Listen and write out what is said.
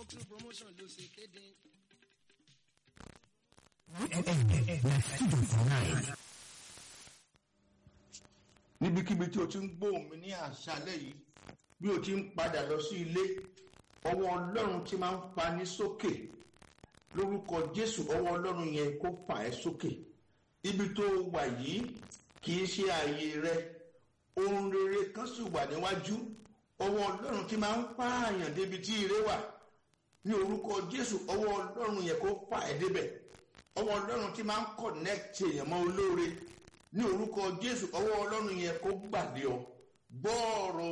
Oxford promotion ló ṣe kéde. níbikíbi tí o ti ń gbóhùn mi ní àṣálẹ́ yìí bí o ti ń padà lọ sí ilé ọwọ́ ọlọ́run ti máa ń pa ní sókè lórúkọ jésù ọwọ́ ọlọ́run yẹn kó fà ẹ́ sókè ibi tó wà yìí kì í ṣe ààyè rẹ ohun rere kan sì wà níwájú ọwọ́ ọlọ́run ti máa ń pààyàn débi tí ire wà ní orúkọ jésù ọwọ́ ọlọ́run yẹn kó fà ẹ́ débẹ̀ ọwọ́ ọlọ́run ti máa ń connect èèyàn mọ́ olóore ní orúkọ jésù ọwọ́ ọlọ́run yẹn kó gbàdé ọ gbọ́ ọ̀rọ̀